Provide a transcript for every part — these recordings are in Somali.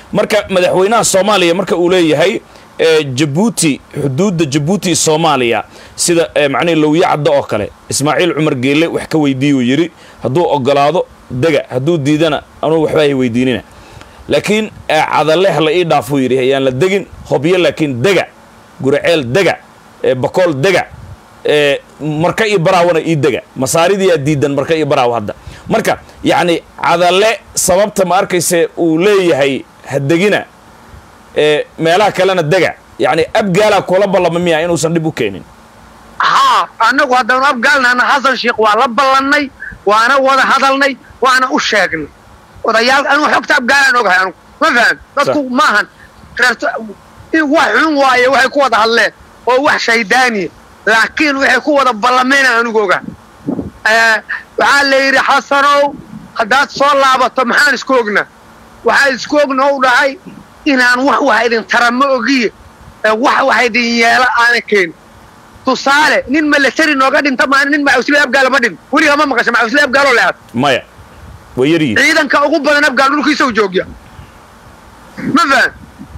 marka madaxweynaha soomaaliya marka uu leeyahay jabuuti xuduudda jabuuti soomaaliya sida macnihi lowye caddo oo kale ismaaciil cumar geelle wax ka weydiiyuu yidhi hadduu ogolaado dega hadduu diidana anugu waxba hay weydiinina laakiin cadale ha la ii dhaafuu yidhi ayaan la degin hobyo laakiin dega guraceel dega bakool dega marka iyo baraawana ii dega masaaridiyaa diidan marka iyo baraaw hadda marka yacni cadale sababta ma arkayse uu leeyahay ha degina meelaha kalena dega yacni abgaalaa kula ballama miya inuusan dhib u keenin haa annagu haddaanu abgaalnahna xasan sheikh waa la ballannay waana wada hadalnay waana u sheegnay odayaal anugu xogta abgaalaan ogahay anugu ma faham dadku maahan reerto wax xun waaye waxay ku wada hadleen oo wax shaydaaniya laakiin waxay ku wada ballamayna anugu ogaa waxaa la yidhi xasanow haddaad soo laabato maxaan isku ognaa waxaa isku ogna u dhahay inaan wax waxa idin tara ma ogiye wax waxa idin yeela aana keenin tusaale nin milatari nooga dhinta maana nin macausle abgaala ma dhin weligaa ma maqasha macausle abgaaloo leead maya way yaryihin ciidanka ugu badan abgaal dhulkiisa u joogya ma fahan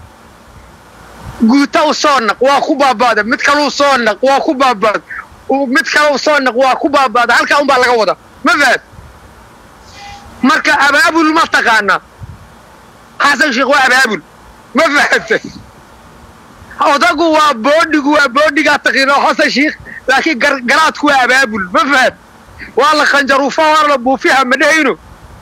guuta u soo naq waa ku baabaada mid kaleu soo naq waa ku baabaada mid kale u soo naq waa ku baabaada halkaa unbaa laga wada ma fahan marka abaabul ma taqaanaa xasan sheekh waa abaabul ma fahantay odagu waa boodhigu waa boodhigaa taqiino xasan sheekh laakiin garaadku waa abaabul ma fahant waa la khanjaruufa waa la buufiha ma dhehayno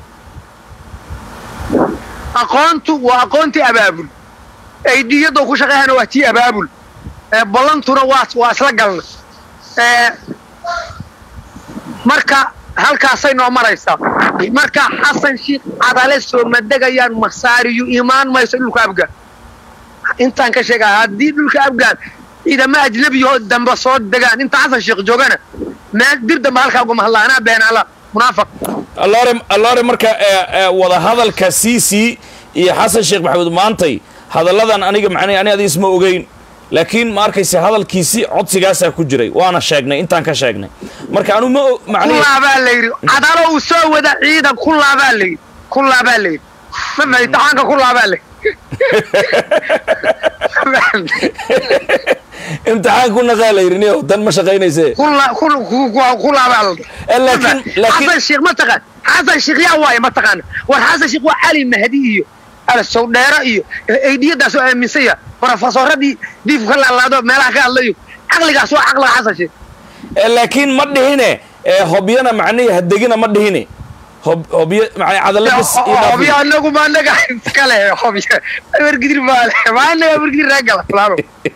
aqoontu waa aqoontii abaabul aydiyadoo ku shaqeeyana waa tii abaabul ballantuna waa waa isla galna marka halkaasay noo maraysaa marka xasan sheekh cadale soo madegayaan masaariyu imaan mayso dhulka afgaan intaan ka sheegaa haddii dhulka afgaan ciidama ajnabiyahoo dambe soo degaan inta xasan sheekh joogana meel dir dambe halkaa ugama hadlaa anaa beenaala munaafiq alloore alloore marka wada hadalka c c iyo xasan sheekh maxamuud maantay hadalladan aniga macnay ani adi isma ogeyn laakiin ma arkaysa hadalkiisi codsigaasaa ku jiray waana sheegnay intaan ka sheegnay marka anu ma kullaabaa la yidhi cadalo uu soo wada ciidan kullaabaa la yidhi kullaabaa la yidhi ma fahay taxaanka kullaabaa la imtixaan ku naqaa la yidhi niyow dan ma shaqaynayse kullaabaa la xasan sheekh ma taqaan xasan sheekh yaa waaye ma taqaana war xasan sheekh waa cali mahdi iyo alsowdheero iyo aydiyadaas oo aaminsanya brofesoradii diifku ka laalaado meelaha ka hadlayo caqligaas waa caqliga xasan sheekh laakiin ma dhihine hobyana macnihi hadegina ma dhihine hobyo macnaa cadala bas hobyo anagu ma anaga iskale hobyo abargidir maale ma anaga abargidir raagala fulaano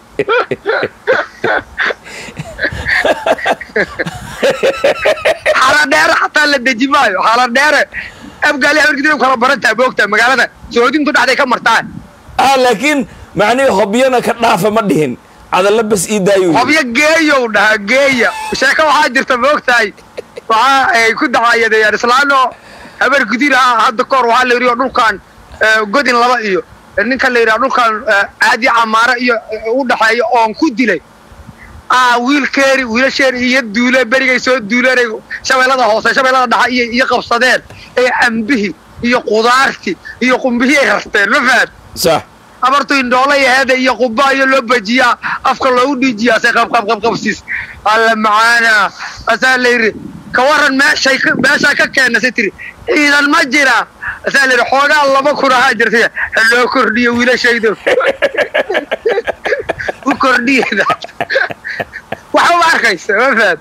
xaladheere xataa la deji maayo xaladheere abgaali abargidir kala barantaha moogtaha magaalada soodintu dhexday ka martaa ah laakiin macnihii hobyana ka dhaafa ma dhihin cadalla bas ii daayo hobyo geeyow dhaha geeya sheeko waxaa jirta moogtahay waxaa ay ku dacayadeeyaan islaano habar gudir ah hadda kahor waxaa la yidhi oo dhulkan godin laba iyo ninka la yidhaha dhulkan caadi camaare iyo u dhaxeeya oon ku dilay ah wiilkeeri wiilasheeri iyo duule berigay soo duuleen shabeellada hoose shabeellada dhaxa iyo iyo qabsadeen ee ambihii iyo qudaartii iyo qumbihii ay rarteen ma fahad sax abartu indhoola yaheeda iyo quba iyo loo bajiyaa afka loogu dhiijiyaa se qabqabqabqabsiis alla macaana asaa la yidhi ka waran meeshay meeshaa ka keenasay tiri ciidan ma jira asaa la yidhi xoogaa laba kun ahaa jirtay ha loo kordhiyo wiilashaydo u kordhiyada waxa u arkaysa ma fahad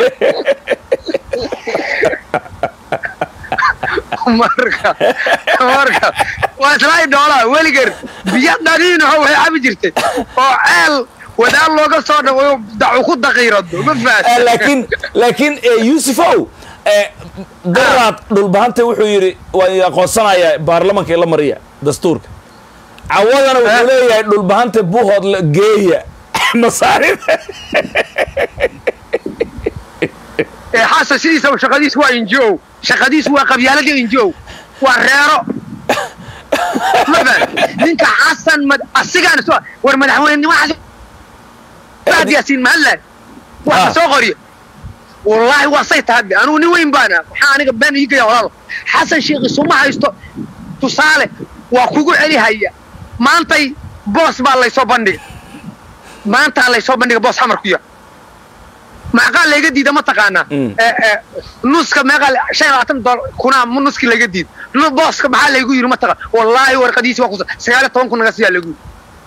marka marka waa islaa indhoolaa weligeer biyo dhaniinaho waxay cabi jirtay oo ceel wadaal looga soo dhawayo dacu ku daqiirado ma fahad laakiin laakiin yuusufow daraad dhulbahanta wuxuu yidhi waan aqoonsanayaa baarlamanka ila mariya dastuurka cawadana wuxuu leeyahay dhulbahanta buuhood geeya masaarida xasan sidiisa shaqadiis waa injo shaqadiis waa qabyaaladii injo waa reero ninka xasan asigaan war madaxweynenimo yaasiin mahalla waa soo qoriyo wallaahi waa say tahadde anugu nin weyn baana maxaa aniga been ii gaya walaalo xasan sheekh isuma haysto tusaale waa kugu celihaya maantay boos baa laysoo bandhiga maantaa laysoo bandhiga boos xamar ku yaal maxqaa layga diida ma taqaanaa Mm. Eh, eh, nuska meeqaa la- shan iyo labaatan dolar kunaa mu- nuskii layga diid Nu- booska maxaa laygu yidhi ma taqaan wallaahi warqadiisi waa kusa sagaal iyo toban kun naga siyaa lagu yidhi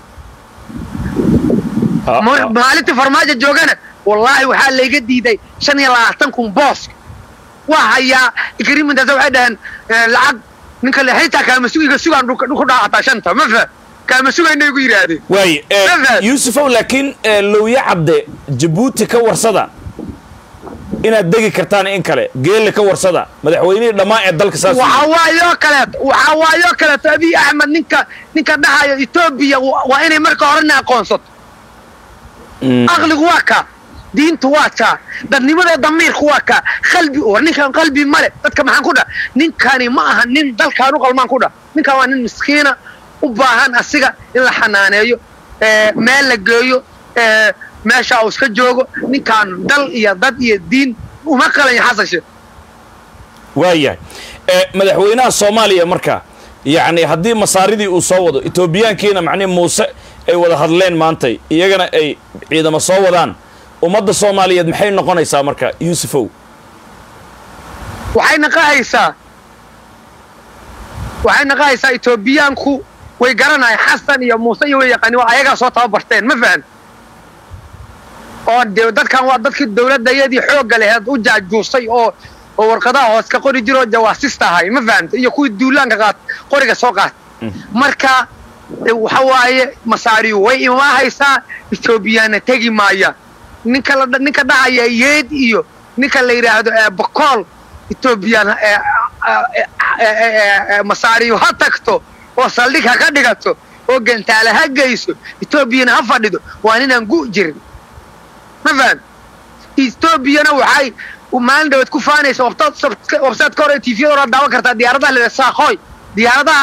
Ha- Ma- ha. maalintii farmaajo joogana wallaahi waxaa layga diiday shan iyo labaatan kun booska waa hayaa agreementkaas waxay dhaheen eh, lacag ninka le xitaa kaama sugiga sugaan dhulka dhulku dhaacataa shanta ma faham kaama sugayna igu yidhaahdeen waay eh, Fahad. yuusufow laakiin eh, lowya cadde jabuuti ka warsada inaad degi kartaan in kale geelle ka warsada madaxweynihii dhammaan ee dalka saas waxaa waayoo kaleeto waxaa waayoo kaleeto abiy axmed ninka ninka dhahayo etoobiya wa- waa inay marka horena aqoonsato Mm. aqligu waa kaa diintu waa kaa dadnimada damiirku waa kaa qalbi war ninkan qalbi male dadka maxaan ku dhah ninkani ma aha nin dalkaan u qalmaan ku dhah ninkan waa nin miskiina u baahan asiga in la xanaaneeyo ee, meel la geeyo ee, meesha uu iska joogo ninkaan dal iyo dad iyo diin uma qalanya xasan sheekh waayahay Eh, madaxweynaha soomaaliya marka yacni haddii masaaridii uu soo wado etoobiyaankiina macnihi muuse ay wada hadleen maantay iyagana ay ciidamo soo wadaan ummadda soomaaliyeed maxay noqonaysaa marka yuusufow waxay naqahaysaa waxay naqahaysaa etoobiyaanku way garanayaan xasan iyo muuse iyo way yaqaani waa ayagaa soo tababarteen ma fahan oo de dadkan waa dadkii dowladdayadii xoogga laheed u jaajuusay oo oo warqadaha hoos ka qori jiroo jawaasista ahay ma fahamta iyo kuwii duulaanka qaat qoriga soo qaat marka e, waxa waaye masaariyu way imaahaysaa etoobiyaana tegi maayaan ninka la ninka dhacaya yeed iyo ninka la yidhaahdo ee bakool etoobiyaan ee, ee, ee, ee, ee, masaariyu ha tagto oo saldhig ha ka dhigato oo gantaale ha geyso etoobiyana ha fadhido waa ninaan gu jirin ma faham etoobiyana waxay maalin dhaweed ku faanaysa website ka hore tviyada hore daawan kartaa diyaaradaha la saaqooy diyaaradaha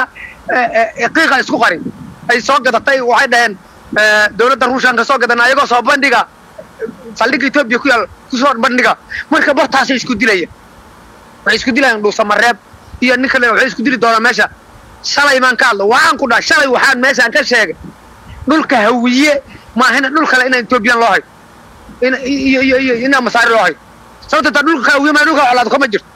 qiiqa isku qarin ay soo gadatay waxay dhaheen dowladda ruushanka soo gadan ayagoo soo bandhiga saldhigga etoobiya ku yaal kusoo bandhiga marka bartaasay isku dilayaan waxay isku dilayaan dhuusamareeb iyo nin kale waxay isku dili doonaa meesha shalay baan ka hadlo waxaan ku dhaha shalay waxaan meeshaan ka sheegay dhulka hawiye maahina dhul kale inaan etoobiyan loo hayo iyo iyo iyo inaan masaari loo hayo sababta taa dhulka hawiye maa dhulka colaado kama jirto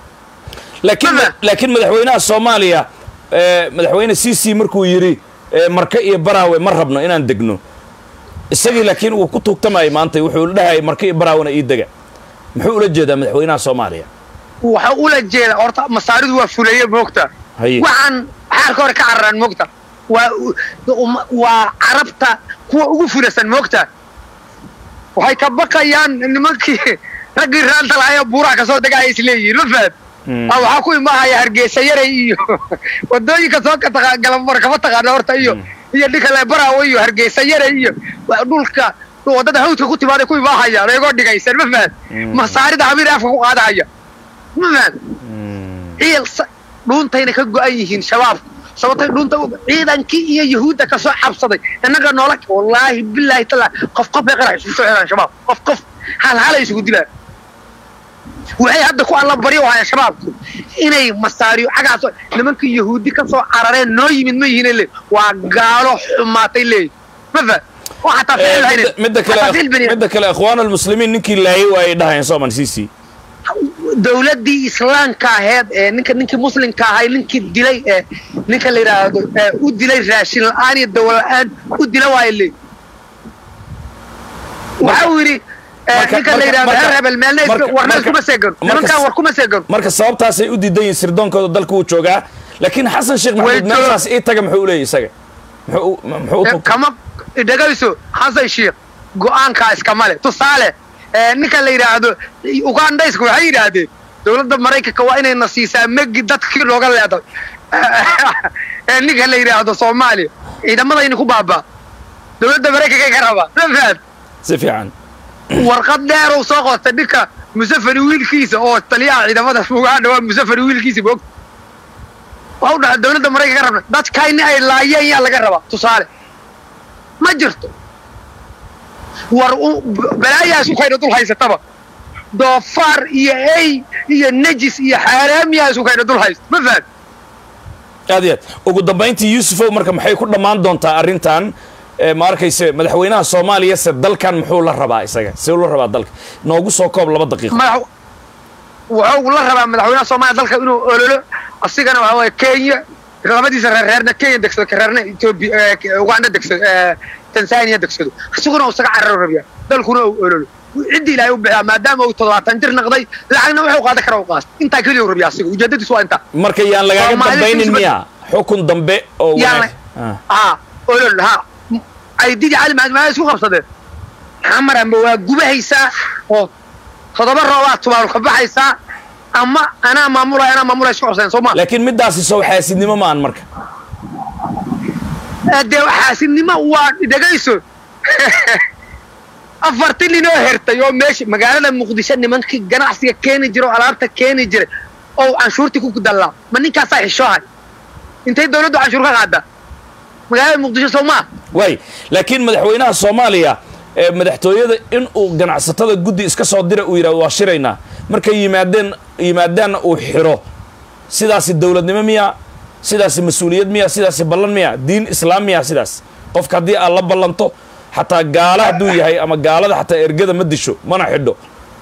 laakiin Mama. laakiin madaxweynaha soomaaliya eh, madaxweyne cic markuu yidhi eh, marka iyo baraawe ma rabno inaan degno isagii laakiin uu ku tuugtamayay maanta wuxuu dhahayay marka iyo baraawena ii dega muxuu ula jeedaa madaxweynaha soomaaliya waxa ula jeeda horta masaaridu waa fuleeye moogta haye waxaan xaalka hore ka cararaan moogta waa um- waa carabta kuwa ugu fulasan moogta waxay ka baqayaan nimankii raggii raanta lahaayee buuraha kasoo dega ay isleeyihiin ma fahad Mm. Ah, waxaa ku imaahaya hargeysa yaray iyo wadooyinka soo ka taqa galamar kama taqaana horta iyo iyo ninka lebaraawo iyo hargeysa yaray iyo waa dhulka wadada hawdka ku timaaday ku imaahayaan ayagoo dhigaysan ma fahad Mm. masaarida hamiir afka ku qaadahaya ma fahad ciil sa- dhuuntayna ka go'an yihiin shabaabku sababtay dhuunta ciidankii iyo yahuudda ka soo cabsaday innaga noola wallaahi bilaahi tallaahi qof qof bay qarax isugu soo xiraan shabaab qof qof hal halay isugu dilaan waxay hadda ku alla baryo haya shabaabku inay masaariyo cagaas nimankii yahuudi ka soo carareen noo yimid ma yihiin le waa gaalo xumaatay leeyihin ma fa oo xataa Eh, ficil haynin midda- midda kale xataa ficil bani midda kale ikhwaan almuslimiin ninkii laayay waa ay dhahayeen sooman cic dowladdii islaamka aheed ee ninka ninkii muslimka ahay ninkii dilay ee ninka la yidhaahdo ee u dilay raashin la'aan iyo dawo la'aan u dila waayo leey waxa uu yidhi ee, marka- ninka la marka- yidhahdo marka- heer hebel meelna marka- war meel marka- kuma seegano marka- nimankaan war kuma seegano marka sababtaasay u diidan yihiin sirdoonkooda dalka wuu joogaa laakiin xasan sheekh maxamuud Way jooga- meeshaas ii taga muxuu u leeyahy isaga muxuu u- muxuu u Ee, tuugtay kama dhegayso xasan sheekh go'aankaa iskama le tusaale ee, ninka la yidhaahdo ugandhaysku waxay yidhaahdeen dowladda maraykanka waa inayna siisaa megi dadkii looga leeday ee ninka la yidhaahdo soomaaliya ciidamadayni ku baabaa dowladda maraykanka ka rabaa ma fahad si fiican warqad dheer uu soo qoostay ninka musafari wiilkiisa oo taliyaha ciidamada uganda waa musafari wiilkiisa moog waxa u dhaha dowladda maraykanka ka rabna dadkayni ay laayeen yaa laga rabaa tusaale ma jirto war u- balaayaas ukayna dul haysataba doofaar iyo ey iyo najis iyo xaaraamiyaa isukayna dul haysta ma fahad aad iyo aad ugu dambayntii yuusufow marka maxay ku dhammaan doontaa arrintan Eh, ma arkayse madaxweynaha soomaaliya se dalkan muxuu la rabaa isaga see la rabaa dalka noogu soo koob laba daqiiqo madax wuxuu la rabaa madaxweynaha soomaaliya dalka inuu ololo asigana waxa waye kenya labadiisa reerreerna kenya degsado ka reerna ethiopia uganda degsado tanzania degsado isaguna uu isaga cararo rabiya dalkuna uu ololo ciddii ilaahay u bixiyaa maadaama uu toddobaatan jir naqday lacagna wuxuu qaadan kara u qaas intaa keliya uu rabiya asiga ujeedadiisu waa intaa marka yaan lagaaga Soomaalida dambaynin isma- miya xukun dambe oo Yaan wanaag Ah. haa olol haa aydidii cali maxamed maaa isku qabsadeen xamaranba waa gubahaysaa oo toddoba roobaa tubaaru ka baxaysaa ama anaa maamulaya anaa maamulaya isku qabsadeen soo ma laakiin midaasi soo xaasidnimo ma aan marka dee xaasidnimo waa dhegayso afartii nin oo hertay oo meesha magaalada muqdisho nimankii ganacsiga keeni jira oo alaabta keeni jiray oo canshuurtii ku dallaa ma ninkaasaa xishoohay intay dawladdu canshuur ka qaadaa magaalada muqdisho soo maa waay laakiin madaxweynaha soomaaliya ee madaxtooyada in uu ganacsatada guddi iska soo dira uu yidhahdo waa shiraynaa markay yimaadeen yimaadaanna uu xiro sidaasi dowladnimo miya sidaasi mas-uuliyad miya sidaasi ballan miya diin islaam miya sidaas qofka haddii aad la ballanto xataa gaala hadduu yahay ama gaalada xataa ergada ma disho mana xidho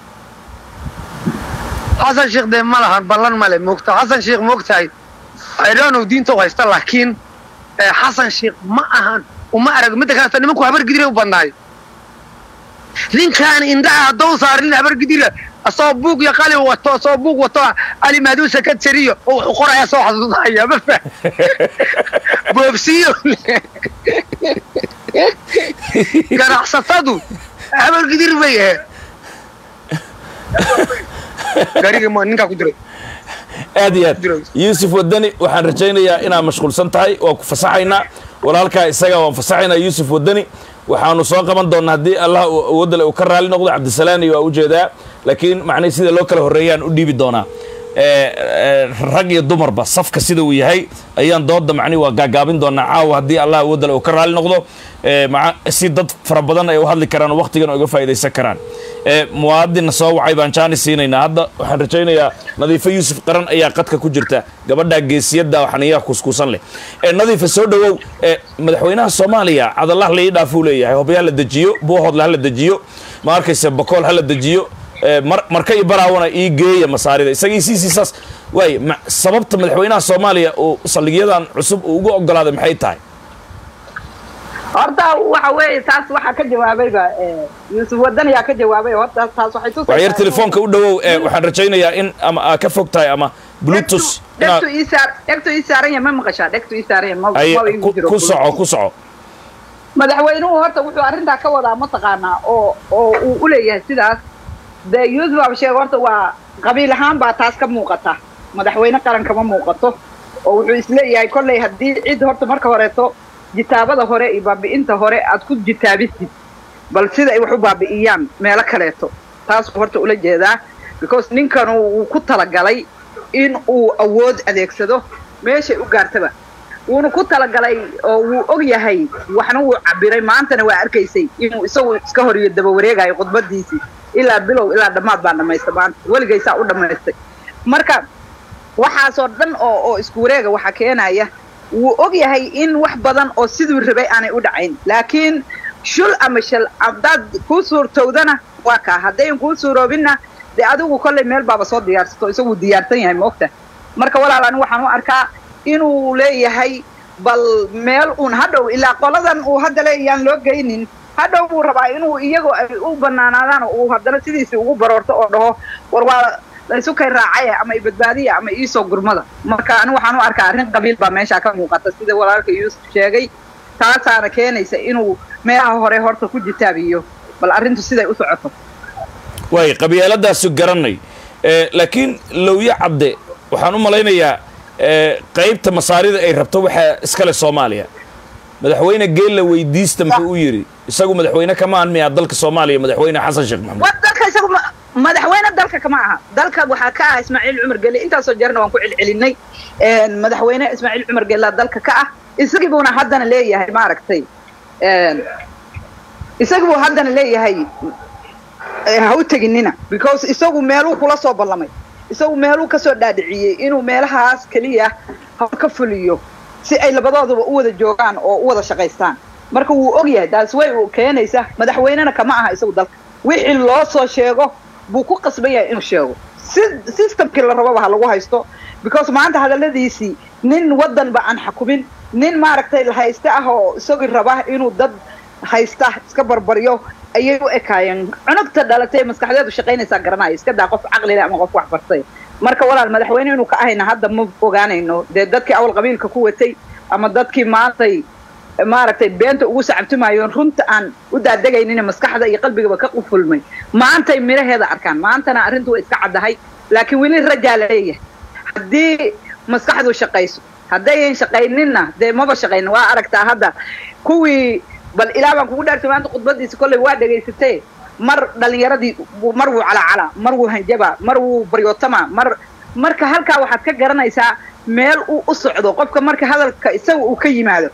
xasan sheekh dee ma lahan ballan male moogta xasan sheekh moogtahay idhonow diinta u haysta laakiin eh, xasan sheekh ma ahan uma arag midda kaleta nimanku habar gidire u badnaayo ninkaan indhaha haddou saarin habar gidira asoo buug iyo qalin wato asoo buug wato ali maaduu sakatariyo oo wuxuu qoraya soo xasuusanaya ma fah boobsiyo ganacsatadu habar gidir bay ahayd gaariga ma ninkaa ku diray aad iyo aad yuusuf wadani waxaan rajaynayaa inaad mashquulsan tahay waa ku fasaxaynaa walaalkaa isaga waan fasaxaynaa yuusuf wadani waxaanu soo qaban doonnaa haddii allah uu awoodale uu ka raali noqdo cabdisalaani waa ujeedaa laakiin macnihii sida loo kala horreeyaan u dhiibi doonaa Eh, eh, rag iyo dumarba safka sida uu yahay ayaan dooda macnihi waa gaagaabin doonaa caawa haddii allah awoodale uu ka raali noqdo Eh, maca- si dad fara badan ay u hadli karaan oo waqtigan uga faa'idaysan karaan Eh, muwaadinna soo wacay baan jaani siinaynaa hadda waxaan rajaynayaa nadiifo yuusuf qaran ayaa qadka ku jirta gabadha geesiyadda waxaniyaha kuskuusan leh Eh, nadiifa soo dhowow eh, madaxweynaha soomaaliya cadalah la ii dhaafuu leeyahay hobya la dejiyo buuhoodle ha la dejiyo ma arkaysa bakool ha la dejiyo Eh, mar marka iyo baraawana ii geeya masaarida isagii siisiisaas waay ma- sababta madaxweynaha soomaaliya uu saldhigyadan cusub uu ugu ogolaaday maxay tahay horta waxa weeye taas waxaa ka jawaabayba eh, yuusuf wadan ayaa ka jawaabay horta taas waxay tusaysaa waxyar telefoonka u dhowow eh, waxaan rajaynayaa in ama aa ka fog tahay ama bluetooth dhegtu inaad ii saar dhegtu ii saaran yahay ma maqashaa dhegtu ii saaran yahay ma ay ma igu ku- jiro ku soco ku soco madaxweynuhu horta wuxuu arrintaa ka wadaa mataqaanaa oo oo uu u leeyahay sidaas dee yuusuf absheeg horta waa qabiil ahaan baa taas ka muuqata madaxweyne qaran kama muuqato oo wuxuu isleeyahay kolley haddii cid horta marka horeeto jitaabada hore iyo baabi'inta hore aad ku jitaabisid bal sida ay wax u baabi'iyaan meelo kaleeto taasuu horta ula jeedaa because ninkan uu ku talagalay in uu awood adeegsado meeshay u gaartaba wuuna ku talagalay oo wuu og yahay waxna wuu cabiray maantana waa arkaysay inuu isagu iska horiyo daba wareegayo khudbadiisii ilaa bilow ilaa dhammaad baan dhammaysta maanta weligaysaa u dhammaystay marka waxaasoo dhan oo oo isku wareega waxaa keenaya wuu og yahay in wax badan oo siduu rabay aanay u dhacayn laakiin shul ama shal haddaad kuu suurtowdana waa kaa haddayn kuu suuroobinna dee adigu kollay meel baaba soo diyaarsato isaguu diyaarsan yahay maogta marka walaal ani waxaan u arkaa inuu leeyahay bal meel uun hadhow ilaa qoladan uu hadda leeyaan loo geynin hadhow buu rabaa inuu iyagu ay u banaanaadaan oo uu haddana sidiisii ugu baroorto oo dhaho war waa laysu kay raacaya ama ibadbaadiya ama iisoo gurmada marka ani waxaan u arkaa arrin qabiil baa meeshaa ka muuqata sida walaalka yuusuf sheegay taasaana keenaysa inuu meelaha hore horta ku jitaabiyo bal arrintu siday u socoto waay qabyaaladaasu garanay Eh, laakiin lowye cadde waxaan u malaynayaa eh, qaybta masaarida ay rabto waxaa iskale soomaaliya madaxweyne geella weydiista muxuu u yidhi isagu madaxweyne kamaan miyaa dalka soomaaliya madaxweyne xasan sheekh maxamuud wa dalka isagu ma- madaxweyne dalka kama aha dalka waxaa ka ah ismaaciil cumar gelle intaasoo jeerna waan ku celcelinay Een, madaxweyne ismaaciil cumar gellaa dalka ka ah isagii buuna haddana leeyahay maaragtay een, isagii buu haddana leeyahay eh, ha u teginina because isagu meeluu kula soo ballamay isagu meeluu kasoo dhaadhiciyey inuu meelahaas keliya hawl ka fuliyo si ay labadooduba u wada joogaan oo u wada shaqaystaan marka wuu og yahay taas way uu keenaysa madaxweynena kama aha isagu dalka wixii loo soo sheego buu ku qasban yahay inuu sheego si systemkii la rababa ha lagu haysto because maanta hadalladiisii nin waddanba aan xakumin nin maaragtay hayste ah oo isagii raba inuu dad haysta iska barbaryo ayay u ekaayeen cunugta dhalatay maskaxdeedu shaqaynaysaa garanaya iska daa qof caqlile ama qof wax bartay marka walaal madaxweyne inuu ka ahayna hadda ma ogaanayno dee dadkii awal qabiilka ku watay ama dadkii maantay maaragtay beenta ugu sacabtumayoon runta aan u daadegaynin maskaxda iyo qalbigaba ka qufulmay maantay miraheeda arkaan maantana arrintu way iska caddahay laakiin weli rajaa la leeyahay haddii maskaxdu shaqayso haddayan shaqayninna dee maba shaqaynin waa aragtaa hadda kuwii bal ilaa baan kugu dhaartay maanta khudbadiisa kolley waa dhegaysatee mar dhalinyaradii mar wuu calacalaa mar wuu hanjabaa mar wuu baryootama mar marka halkaa waxaad ka garanaysaa meel uu u socdo qofka marka hadalka isaga uu ka yimaado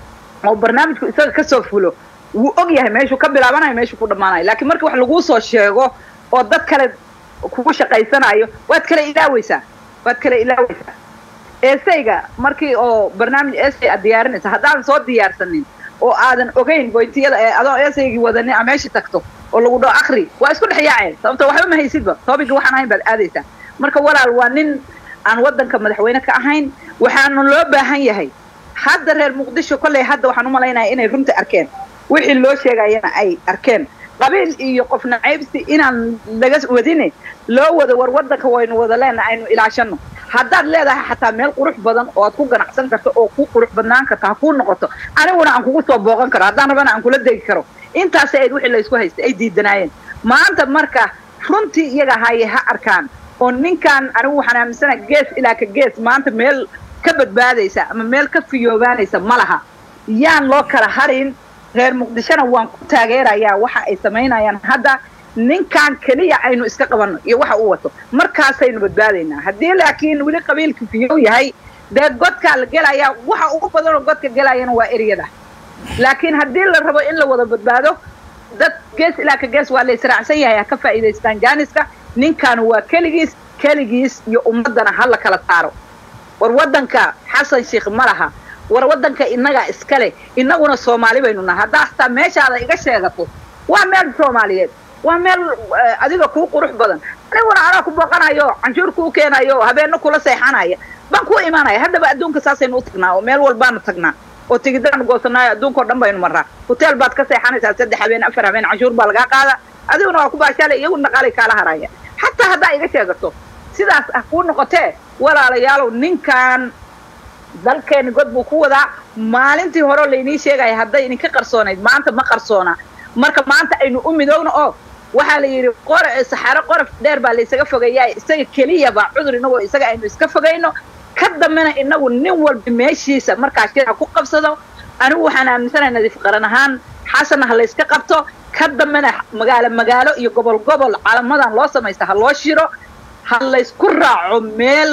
oo barnaamijku isaga kasoo fulo wuu og yahay meeshuu ka bilaabanayo meeshuu ku dhammaanayo laakiin marka wax laguu soo sheego oo dad kale kugu shaqaysanayo waad kala ilaaweysaa waad kala ilaaweysaa esayga markii oo barnaamij esay aad diyaarinaysa haddaadan soo diyaarsanin oo aadan ogeyn boyntiyada ee adoo esaygii wadanin a meesha tagto oo lagu dhao akri waa isku dhex yaaceen sababto waxba ma haysidba toobigii waxaan ahayn baad aadaysaa marka walaal waa nin aan waddanka madaxweyne ka ahayn waxaanu loo baahan yahay hadda reer muqdisho kolley hadda waxaan u malaynaya inay runta arkeen wixii loo sheegayana ay arkeen qabiil iyo qof nacaybsi inaan laga wadine loo wado war waddanka waynu wada leenaha aynu ilaashano haddaad leedahay xataa meel qurux badan oo aad ku ganacsan karto oo ku qurux badnaan karto ha kuu noqoto aniguna aan kugu soo booqan karo haddaan rabana aan kula degi karo intaasay ayd wixii laysku haystay ay diidanaayeen maanta marka runtii iyaga haye ha arkaan oo ninkan anigu waxaan aaminsana gees ilaa ka gees maanta meel ka badbaadaysa ama meel ka fiyoobaanaysa ma laha yaan loo kala harin reer muqdishona waan ku taageerayaa waxa ay samaynayaan hadda ninkan keliya aynu iska qabanno iyo waxa uu wato markaasaynu badbaadaynaa haddii laakiin weli qabiilka fiyow yahay dee godkaa la gelayaa waxa ugu badanoo godka gelayana waa eryada laakiin haddii la rabo in la wada badbaado dad gees ilaa ka gees waa la israacsan yahay ha ka faa'iidaystaan jaaniska ninkan waa keligiis keligiis iyo ummaddana ha la kala saaro war waddanka xasan sheikh ma laha war waddanka innagaa iskale innaguna soomaali baynu naha haddaa hataa meeshaada iga sheegato waa meel soomaaliyeed waa meel adiga kuu qurux badan aniguna anaa ku booqanayo canshuur kuu keenayo habeenno kula seexanaya baan kuu imaanaya haddaba adduunka saasaynu u tagnaa oo meel walbaanu tagnaa oo tigidaanu goosanaayo adduunkao dhan baynu marraa hoteel baad ka seexanaysaa saddex habeen afar habeen canshuur baa lagaa qaada adiguna waa ku baashaale iyagu dhaqaalay kaala haraya xataa haddaa iga sheegato sidaas ah kuu noqotee walaalayaalow ninkan dalkeeni god buu ku wadaa maalintii horeo laynii sheegaya hadday idinka qarsoonayd maanta ma qarsoona marka maanta aynu u midoogno oo waxaa la yidhi qor saxaaro qorof dheer baa laysaga fogeeyaa isaga keliyaba cudur inagoo isaga aynu iska fogayno ka dambena inagu nin walba meeshiisa markaa shir ha ku qabsado anigu waxaan aaminsanahay nadiif qaran ahaan xasanna ha layska qabto ka dambena magaalo magaalo iyo gobol gobol calamadan loo samaysta ha loo shiro ha laysku raaco meel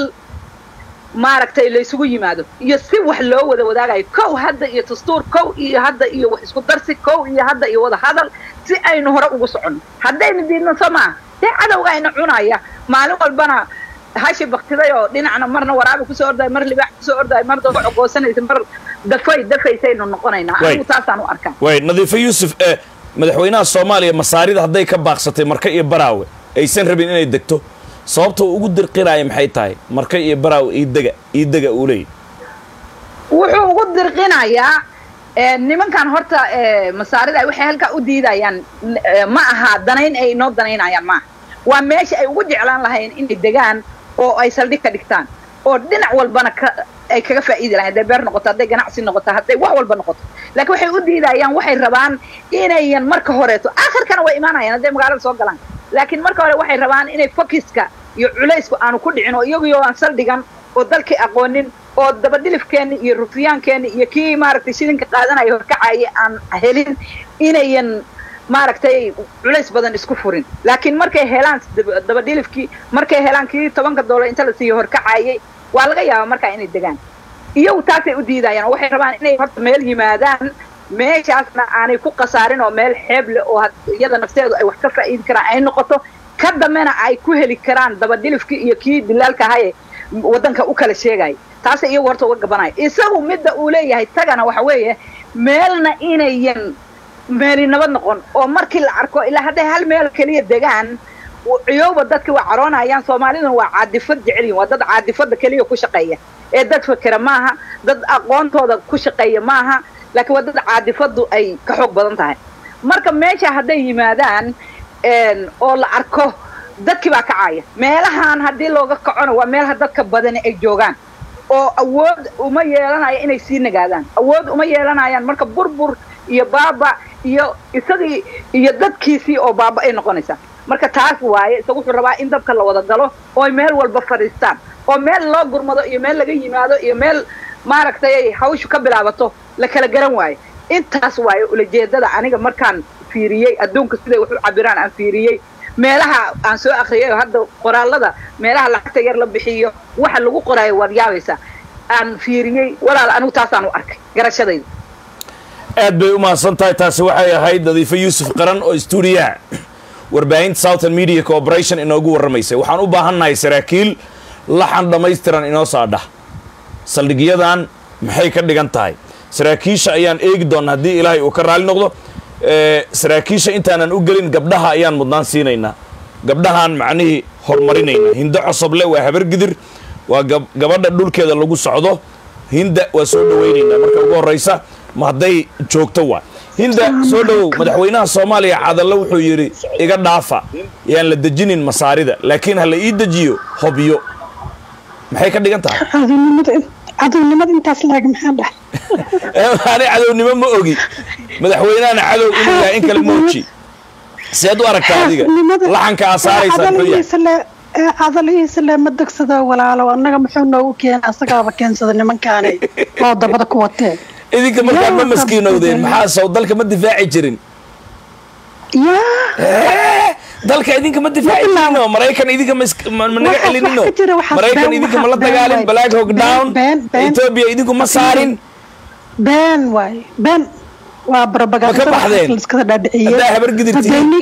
maaragtay laysugu yimaado iyo si wax loo wada wadaagayo kow hadda iyo dastuur kow iyo hadda iyo wax isku darsi kow iyo hadda iyo wada hadal si aynu hore ugu soconno haddaynu diidno soo maaha dee cadowga ayna cunaya maalin walbana hashi baktiday oo dhinacna marna waraabi kusoo ordayo mar libaax kusoo ordayo mar daba cogoosanaysa mar dafay dafaysaynu noqonaynaa anigu taasaan u arkaa way nadiifo yuusuf ee madaxweynaha soomaaliya masaarida hadday ka baaqsatay marka iyo baraawe aysan rabin inay degto sababta uu ugu dirqinaaya maxay tahay marka iyo baraawe iidega iidega uu leeyahy wuxuu ugu dirqinayaa nimankan horta masaarida waxay halkaa u diidayaan ma aha danayn ay inoo danaynayaan maaha waa meesha ay ugu jeclaan lahayn inay degaan oo ay saldhig ka dhigtaan oo dhinac walbana ka ay kaga faa'iidi lahayn hadday beer noqoto hadday ganacsi noqoto hadday wax walba noqoto laakiin waxay u diidayaan waxay rabaan inayan marka horeeto aakhirkana way imaanayaan hadday magaalada soo galaan laakiin marka hore waxay rabaan inay fokiska iyo culaysku aanu ku dhicin oo iyaguyo aan saldhigan oo dalkii aqoonin oo dabadhilifkeenni iyo rufyaankeenni iyo kii maaragtay shilinka qaadanaya horkacaya aan helin inayan maaragtay culays badan isku furin laakiin markay helaan dabadhilifkii markay helaan kii tobanka doolar inta la siiyo horkacayay waa laga yaabaa markaa inay degaan iyagu taasay u diidayaan oo waxay rabaan inay horta meel yimaadaan meeshaasna aanay ku khasaarin oo meel xeeb leh oo iyada nafteedu ay wax ka faa'iidi karaan ay noqoto ka dambena ay ku heli karaan dabadhilifkii iyo kii dilaalka ahaye waddanka u kala sheegaya taasa iyagu horta uga gabanaya isagu midda uu leeyahay tagana waxa weeye meelna inayan meeli nabad noqon oo markii la arko ilaa hadday hal meel keliya degaan ciyowba dadka waa caroonayaan soomaaliduna waa caadifad jecelyihin waa dad caadifada keliya ku shaqeeya ee dad fakera maaha dad aqoontooda ku shaqeeya maaha laakiin waa dad caadifadu ay ka xoog badan tahay marka meesha hadday yimaadaan oo la arko dadkii baa kacaya meelahan haddii looga kacona waa meelaha dadka badani ay joogaan oo awood uma yeelanaya inay sii nagaadaan awood uma yeelanayaan marka burbur iyo baaba iyo isagii iyo dadkiisii oo baaba ay noqonaysaa marka taas waaye isaga wuxuu rabaa in dabka la wada galo oo ay meel walba fadhiistaan oo meel loo gurmado iyo meel laga yimaado iyo meel maaragtay ay hawshu ka bilaabato la kala garan waayo intaas waaye ulajeedada aniga markaan fiiriyey adduunka siday wax u cabiraan aan fiiriyey meelaha aan soo akriyay oo hadda qoraalada meelaha lacagta yar la bixiyo waxa lagu qoraayo waad yaabaysaa aan fiiriyey walaal anigu taasaan u arkay garashadayda aad bay u mahadsan tahay taasi waxay ahayd nadiifo yuusuf qaran oo stuudiyaha warbaahinta southern media corporation inoogu warramaysay waxaan u baahannahay saraakiil laxan dhammaystiran inoo saadhah saldhigyadan maxay ka dhigan tahay saraakiisha ayaan eegi doonnaa haddii ilaahay uu ka raali noqdo saraakiisha intaanan u gelin gabdhaha ayaan mudnaan siinaynaa gabdhahaan macnihii horumarinaynaa hindo cosoble waa habargidir waa gabadha dhulkeeda lagu socdo hinda waa soo dhawaynaynaa marka ugu horraysa ma hadday joogto waa hinda soo dhowow madaxweynaha soomaaliya cadallo wuxuu yidhi iga dhaafa yaan la dejinin masaarida laakiin ha la ii dejiyo hobyo maxay ka dhigan tahay cadownimada intaas laag maxaa dhahay ani cadownimo ma ogi madaxweynahana cadow inuu yahay in kale mooji seed u aragtaa adiga laxanka aa saaraysaa muxuu yahay cadalihiisa le ma degsado walaalo annaga muxuu noogu keena asagaaba keensada nimankaani oo dabada ku watee idinka markaan ma maskiinowdeen maxaa sow dalka ma difaaci jirin yaa dalka idinka ma difaaci jirino maraykan idinka ma naga celinino maraykan idinka ma la dagaalin black hog down ethiopia idinku ma saarin been waay been waa Ma ka baxdeen? barabagaaiskada dhaadhiciyey Haddaa habar gidirtiin.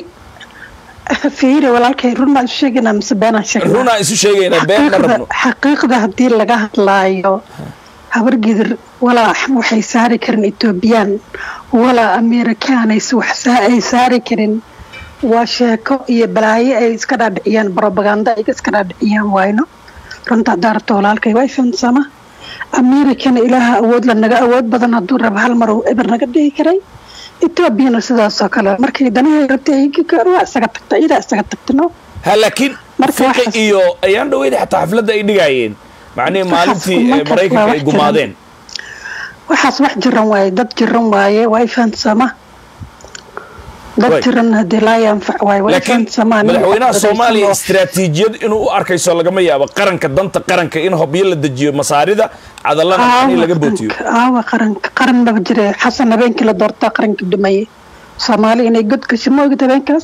fiire walaalkay runaa isu sheegaynaa mise beenaan sheegnaa runaan isu sheegaynaa been ma xaqiiqda rabno xaqiiqda haddii laga hadlaayo habargidir walaa waxay saari karin etoobiyaan walaa amerikaanays wax saa- ay saari karin waa sheeko iyo balaayo ay iska dhaadhiciyaan barobaganda ay iska dhaadhiciyaan wayno runta daarta walaalkay waa fahamsama amerikana ilaaha awood la naga awood badan hadduu raba hal mar uu eber naga dhihi karay etoobiyana sidaasoo kale markay danahay rabtay waa isaga tagta iyadaa isaga tagtino ha laakiin Marka fiqi waxaas- iyo ayaan dhaweyda xataa xafladda ay dhigaayeen macnihii Waxaas maalintii eh, kumanka maraykanka waa ay wax gumaadeen waxaas wax jiran waaye dad jiran waaye waa fahamsama dad Way. jiran hadii laa yanfac waaye waa laakiin fahamsamaa nin madaxweynaha wax soomaaliya dadaysan oo- istiraatiijiyad inuu u arkayso lagama yaabo qaranka danta qaranka in hobyo la dejiyo masaarida cadallana in laga bootiyo aawa qaranka qaran maba jire xasan habeenkii la doortaa qaranka dhumaye soomaali inay god gasho ma ogid habeenkaas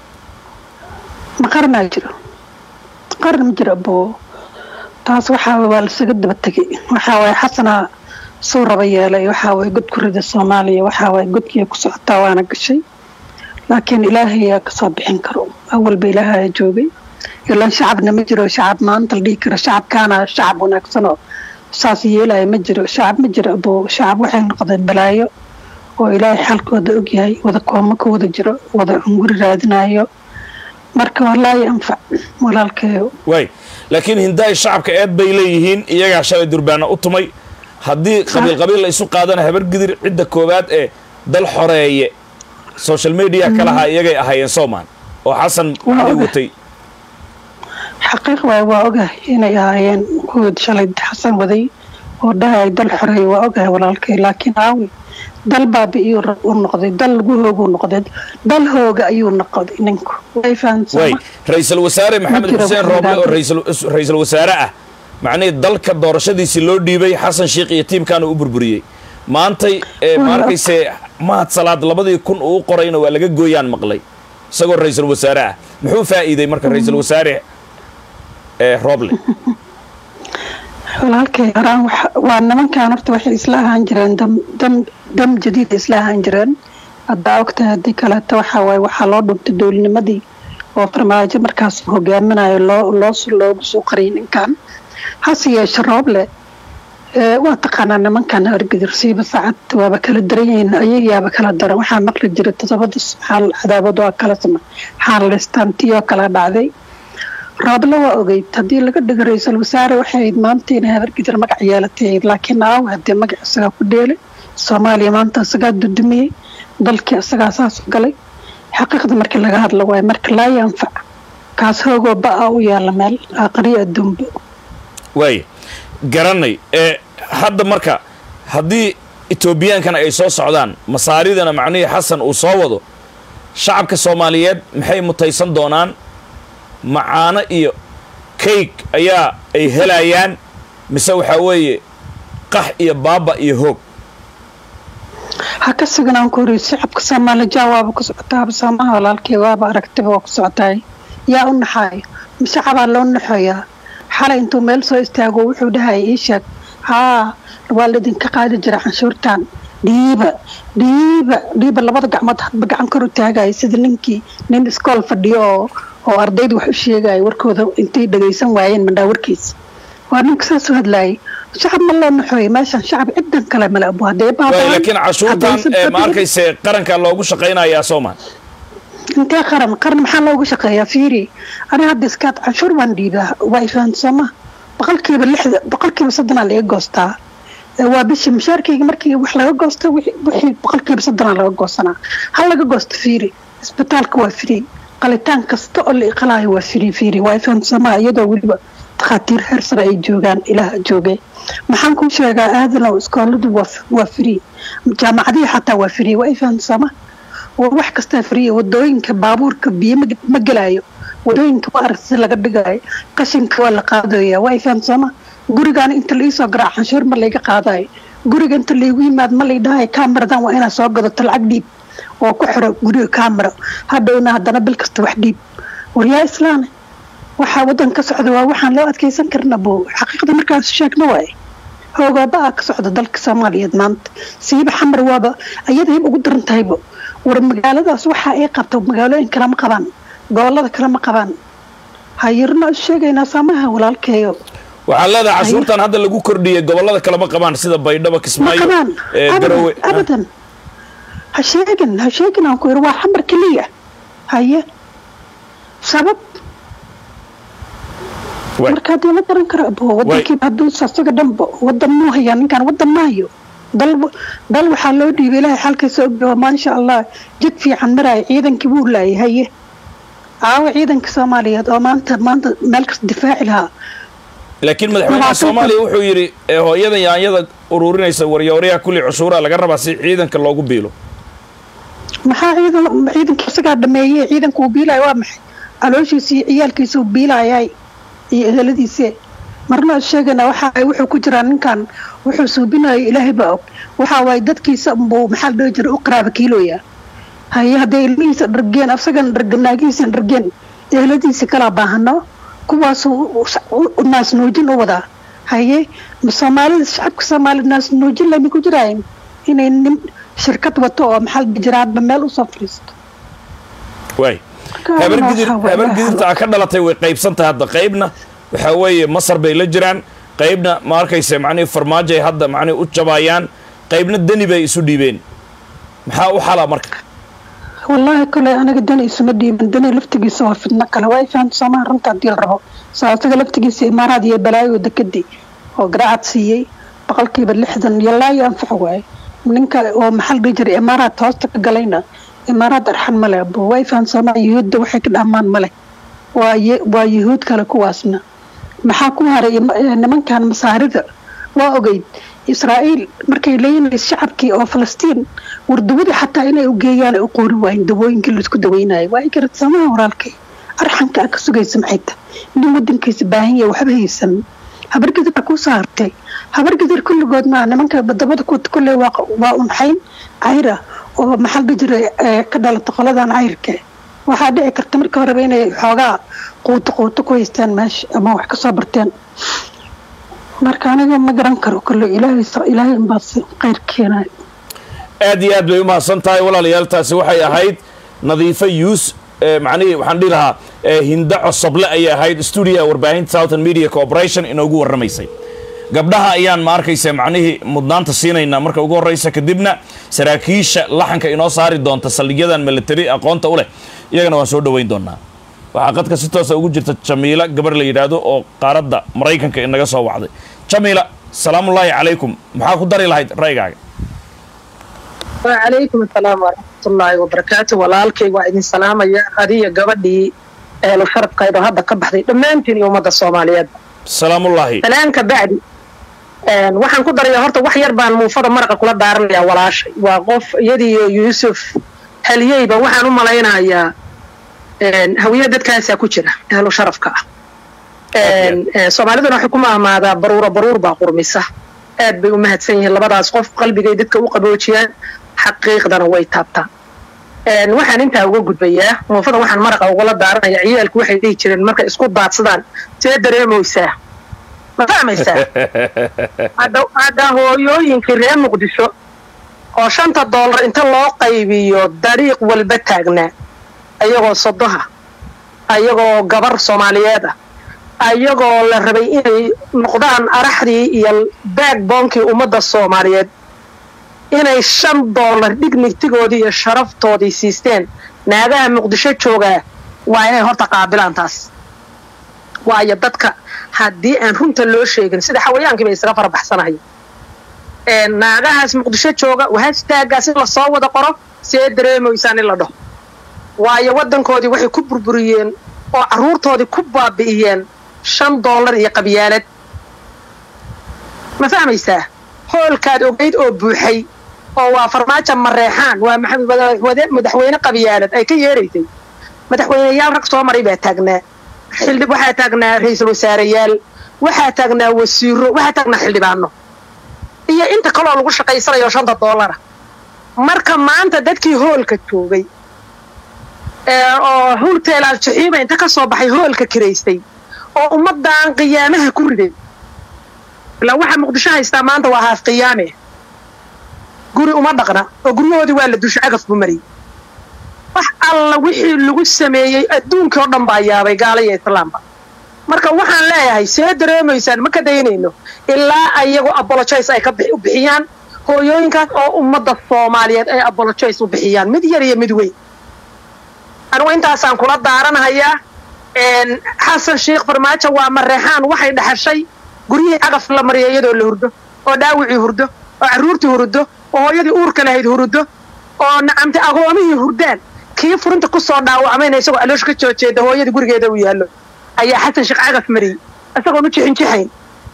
ma qaranaa jiro qaran ma jiro abo taas waxaa waa lasaga daba tegay waxaa waaye xasanaa suu raba yeelay waxaa waaye god ku rida soomaaliya waxaa waaye godkii ku socotaa waana gashay laakiin ilaahay yaa kasoo bixin karo awalba ilaahay joogay ilaan shacabna ma jiro shacab maanta la dhihi karo shacabkaana shacab wanaagsan oo saas yeelaya ma jiro shacab ma jiro abo shacab waxay noqdeen balaayo oo ilaahay xalkooda ogyahay wada kooma ka wada jiro wada cunguri raadinayo marka walaahi anfac walaalkeeyo waay laakiin hindaay shacabka eed bay leeyihiin iyagaa shalay durbaana u tumay haddii qabiil qabiil la isu qaadana habargidir cidda koowaad ee dal xoreeye social media kalahaa iyagay ahaayeen soomaan oo xasan Waa ay ogahay. watay xaqiiq waay waa ogahay inay ahaayeen kuwood shalay xasan waday oo dhahay dal xoreey waa ogahay walaalkay laakiin aawi dal baabi iyuu ra- u noqday dal lagu hooguu noqday dal hooga ayuu noqday ninku way waay fahamsama ra-iisul wasaare maxamed jiro xuseen wax rooble oo nidaam. ra'iisul- ra-iisul wasaare ah macnihii dalka doorashadiisii loo dhiibay xasan sheikh iyo tiimkaana u burburiyey maantay ee ma Waa. arkayse mahad salaad labadii kun uu qorayna waa laga gooyaan maqlay isagoo ra-iisul wasaare ah muxuu faa'iiday marka ra-iisul wasaare ee rooble walaalkay horaan waxa- waa nimankan horta waxay isla ahaan jireen dam dam dam jadiida isla ahaan jireen haddaa ogtahay haddii kaleeto waxaa waaye waxaa loo dhuntay dowlnimadii oo farmaajo markaas hogaaminayo loo loos loogu soo qariyay ninkan hase yeeshe rooble waa taqaanaa nimankan hargedir siiba saacad waaba kala daran yihiin ayagayaaba kala daran waxaa maqli jira todobada xaal cadaabad waa kala sama xaalaystaan tiyoo kala dhacday rooble waa ogeyd haddii laga dhigo ra-iisul wasaare waxay ahayd maanta inay habargidir magac yeelatay laakiin aaw haddee magac isagaa ku dheelay soomaaliya maanta isagaa dudumiyey dalkii isagaa saas u galay xaqiiqda markii laga hadla waayo marka laa yanfac kaas hoogoo ba-a u yaalla meel aqriyo adduunba waaya garanay ee hadda marka haddii etoobiyaankan ay soo socdaan masaaridana macnihii xasan uu soo wado shacabka soomaaliyeed maxay mutaysan doonaan macaano iyo kayg ayaa ay helayaan mise waxaa weeye qax iyo baaba iyo hoog ha ka suganaan ku horiy shacabka soomaali jaa waaba ku socotaaba soomaha walaalkii waaba aragtiba waa ku socotaay yaa u naxaayo shacabaa loo naxooyaa xalay intuu meel soo istaago wuxuu dhahaya ii sheeg haa waa laydinka qaadi jira canshuurtan dhiiba dhiiba dhiiba labada gacmood hadba gacan kor u taagaya sida ninkii nin iskool fadhiyo oo oo ardayda wax u sheegaya warkooda intay dhagaysan waayeen mandhaa warkiisa waa ninka saas u hadlaayay shacab ma loo naxooya meeshan shacab cidan kale male abu hadee waay laakiin cashuurtan ee ma arkayse qaranka loogu shaqaynayaa soomaa intee qaran qaran maxaa loogu shaqeeyaa fiiri aniga hadda iskaad canshuur baan dhiibaa waa ifahansama boqolkiiba lixda boqolkiiba soddonaa laga goostaa waa bishii mushaarkayga markii wax laga goosto wixii boqolkiiba soddonaa laga goosanaa hal laga goosto fiiri isbitaalka waa free qalitaan kasta oo la iqalaayo waa free fiiri waa ifahansamaa iyadoo weliba takhaatiir heer sare ay joogaan ilaah joogay maxaan kuu sheegaa aadanow iskooladu waa free jaamacadihii xataa waa free waa ifahansama wax kastaa friya wadooyinka baabuurka biyo ma gelaayo wadooyinka waa arag si laga dhigayo qashinka waa la qaadaya waa ifahamsama gurigaana inta laiisoo garaa canshuur ma layga qaadayo guriga inta laygu yimaad ma lay dhahayo cameradan waa inaad soo gadato lacag dhiib oo ku xiro guriga camera hadhowna haddana bil kasta wax dhiib waryaa islaane waxaa wadan ka socda waa waxaan loo adkeysan karna bo xaqiiqda markaas sheegna waaye hoogaaba-a ka socda dalka soomaaliyeed maanta siiba xamar waaba ayada hib ugu daran tahaybo war magaaladaas waxa ay qabta magaalooyin kale ma qabaan gobolada kale ma qabaan hayirna sheegaynaa saamaha walaalkeeyo waxaa leedahay cashuurtan hadda lagu kordhiyay gobolada kale ma qabaan sida baydhabo ma kismaayo qabaan ee garowe abadan abadan ha sheegin ha sheegin aan ku yiri waa xamar keliya haye sabab Waay. marka haddii la garan karo abo wadankiiba hadduu asaga dhanba wadan muu hayaa ninkan wadan ma hayo dal dal waxaa loo dhiibay ilaahay xalkiisa ogyaho maasha allah jid fiican maraayo ciidankii wuu laayay haye aawo ciidanka soomaaliyeed oo maanta maanta meel kasta difaaci lahaa laakiin madaxweynaha Labaatan soomaaliya wuxuu yidhi ee hooyada yaanyada ururinaysa waryooryaha kulli cushuuraha laga rabaa si ciidanka loogu biilo maxaa ciidan ciidanka isagaa dhameeyey ciidanka uu biilaya waa maxay calooshiisa iyo ciyaalkiisa uu biilayay iyo eheladiise marna sheegana waxa ay wuxuu ku jiraa ninkan wuxuu suubinayo ilaahay baa og waxa waaye dadkiisa buu maxaa la dhihi jiray u qaraaba kiilooya haye hadday ilmihiisa dhargeen asagana dhargen naagihiisa dhargeen eheladiisa kala baahano kuwaasuu naas nuujin u wadaa haye ma soomaalida shacabka soomaalida naas nuujin lama ku jiraayin inay nin shirkad wato oo maxaa la dhihi jiraa hadba meel usoo fadhiisto waay Marka habar waxaa gidir waaye habar waxa- gidirta a ka dhalatay way qaybsantahay hadda qaybna waxaa weeye masar bay la jiraan qaybna ma arkayse macnihii farmaajo ay hadda macnihi u jabaayaan qaybna deni bay isu dhiibeen maxaa u xala marka wallaahi kole aniga dani isuma dhiiban dani laftigiisa waa fidno kale waa fahamta soomaha runta haddii la rabo saa isaga laftigiisa imaaraad iyo balaayo dekadii oo garaacad siiyey boqolkiiba lixdan iyo laa iyo anfac waaye ninka oo maxaa la dhihi jiray imaaraad hoosta ka galayna imaaraad arxan male abo waa fahamta soomaha yuhuudda waxay ka dhaamaan male waa ye- waa yuhuud kale kuwaasna maxaa ku haray ima- eh, nimankan masaarida waa ogeyd israa'iil markay leeyihiin shacabkii oo falastiin wardawadii xataa inay u geeyaan ay u qoori waayeen dawooyinkii laisku daweynayo waa garad samaha walaalkay arxanka aan ka sugaysa maxay tahay nin wadankiisa baahan yahay waxba haysan habargidir baa ku saartay habargidir kulligood maa nimanka badabada ku kulle waa waa unxayn cayra oo maxaa la dhihi jiray eh, ka dhalata qoladan cayrka waxaa dhici karta marka horeba inay xoogaa quuto quuto ku haystaan meesha ama wax kasoo barteen marka aniga ma garan karo kolle ilaahay ilaahay unbaa si khayr keenayo aad iyo aad bay u mahadsan tahay walaalayaal taasi waxay ahayd nadiifo yuus eh, macnihii waxaan dhihi lahaa eh, hinda cosoble ayay ahayd stuudiyaha warbaahinta southern media corporation inoogu warramaysay gabdhaha ayaan ma arkaysa macnihii mudnaanta siinaynaa marka ugu horreysa kadibna saraakiisha laxanka inoo saari doonta saldhigyadan military aqoonta u leh iyagana waan soo dhoweyn doonaa waxaa qadka si toosa ugu jirta jamiila gabar la yidhaahdo oo qaaradda maraykanka inaga soo wacday jamiila salaamullaahi calaykum maxaa ku dari lahayd ra'ygaaga وعليكم السلام ورحمة الله وبركاته walaalkay waa idin salaamaya adiga gabadhii eelo sharafkayda hadda ka baxday dhammaantiin iyo ummadda soomaaliyeed salaamullaahi salaanka bacdi waxaan ku daraya horta wax yar baan muufada maraqa kula daaranayaa walaashay waa qof iyadiiyo yuusuf haliyeyba waxaan u malaynayaa hawiye dadkaasaa ku jira ehlo sharafka ah soomaaliduna waxay ku maamaadaa baruura baruur baa qurmisa aad bay u mahadsan yihiin labadaas qof qalbigay dadka u qaboojiyaan xaqiiqdana way taabtaan waxaan intaa uga gudbayaa muufada waxaan maraqa ugala daaranayaa ciyaalku waxay dhihi jireen markay isku daadsadaan see dareemaysaa ma fahmaysaa hadda hadda hooyooyinkii reer muqdisho oo shanta doolar inta loo qaybiyo dariiq walba taagnaa ayagoo sodoha ayagoo gabar soomaaliyeed ah ayagoo la rabay inay noqdaan araxdii iyo backboonkii ummadda soomaaliyeed inay shan doolar dignitigoodii iyo sharaftoodii siisteen naagaha muqdisho joogaa waa inay horta qaabilaan taas waayo dadka haddii aan runta loo sheegin sida xawayaankii bay isaga farabaxsanahay naagahaas muqdisho jooga wahashtaagaas in lasoo wada qoro see dareemaysaan in la dhaho waayo waddankoodii waxay ku burburiyeen oo carruurtoodii ku baabi'iyeen shan doolar iyo qabyaalad ma fahmaysaa hoolkaad ogayd oo buuxay oo waa farmaajo mareexaan waa madaxweyne qabyaalad ay ka yeeraysay madaxweyneyaal rag soo maray baa taagnaa xildhib waxaa taagnaa ra-iisul wasaareyaal waxaa taagnaa wasiiro waxaa taagnaa xildhibaano iyo inta kaloo lagu shaqaysanayo shanta doolara marka maanta dadkii hoolka joogay oo hulteelaal jaxiiba inta ka soo baxay hoolka kiraystay oo ummaddan qiyaamaha ku riday ilaa waxaa muqdisho haystaa maanta waa haaf qiyaame guri uma dhaqna oo guryahoodii waa la dusha cagaf buu mariyey wax alla wixii lagu sameeyey adduunkii oo dhan baa yaabay gaala iyo islaamba marka waxaan leeyahay see dareemaysaan ma ka daynayno ilaa ayagu abolojoyce ay ka u bixiyaan hooyooyinkaas oo ummadda soomaaliyeed ay abolojoyce u bixiyaan mid yar iyo mid weyn anigu intaasaan kula daaranahayaa xasan sheekh farmaajo waa mareexaan waxay dhaxashay guryihii cagaf la mariya iyadoo la hurdo oo dhaawicii hurdo oo carruurtii hurdo oo hooyadii uurka lahayd hurdo oo nacamti agoomihii hurdaan kii furinta ku soo dhaawacmayna isagoo aloosha ka soo jeeda hooyadii gurigeeda uu yaallo ayaa xasan sheekh cagaf mariyey isagoon u jixinjixayn